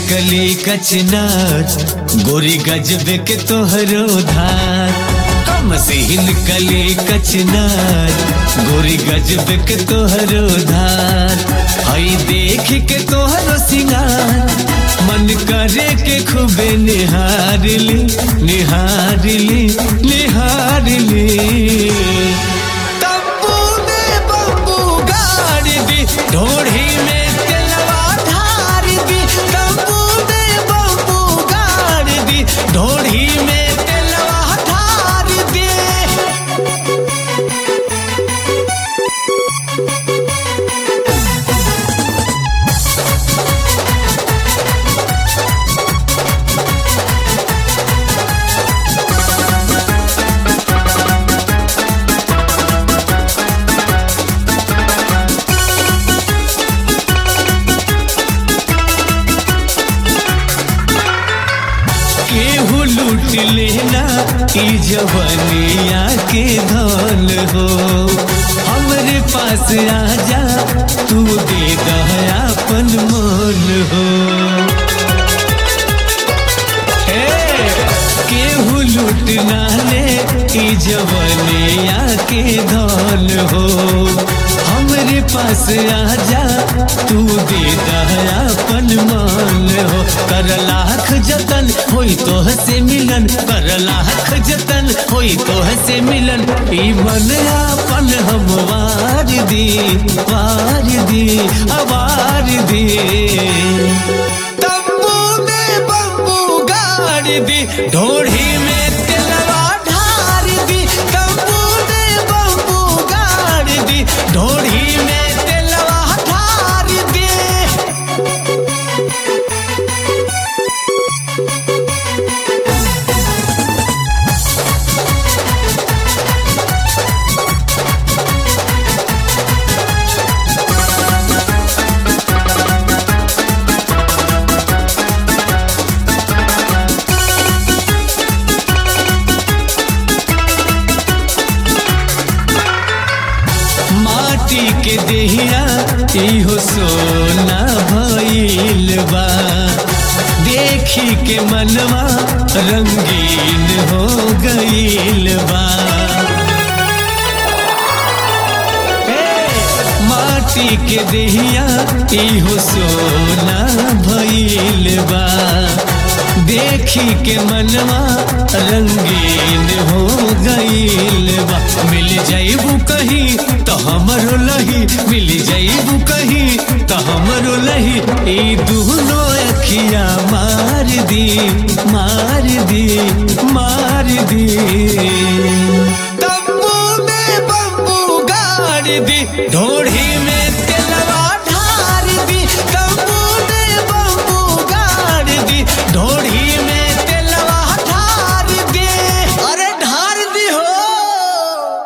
कली कचनार गोरी गजबे के तोहरो धार कम सीन कली कचनार गोरी गजबे के तोहरो धार हई देख के तोहरो सिंगार मन करे के खूबे निहार ली निहार ली निहार ली तब्बू ने बब्बू गाड़ दी ढोढ़ी में तेलवा धार दी तब्बू ने बब्बू गाड़ दी ढोढ़ी में तेलवा धार दी केहू लूट लेना ई जवनिया के धन हो हमरे पास आजा तू दे दयापन मन हो हे, केहू लूट ना ले ई जवनिया के धन हो हमरे पास आजा तू दे दयापन मान हो कर लाख जतन होई तोह से मिलन कर लाख जतन होई तोह से मिलन ई मन आपन हम वार दी वार दी अवार दी तब्बू ने बब्बू गाड़ दी ढोढ़ी में तेलवा ढार दी तब्बू ने बब्बू गाड़ दी ढोढ़ी में तेलवा ढार दी माटी के देहिया इहो सोना भइल बा देखी के मनवा रंगीन हो गइल बा ए, माटी के देहिया इहो सोना भइल बा देखी के मनवा रंगीन हो गइल बा मिल जाइबू कहीं तो हमरो लही मिल जाइबू कहीं तो हमरो लही ई दुनो अखिया मार दी मार दी मार दी तब्बू में बब्बू गाड़ दी ढोढ़ी में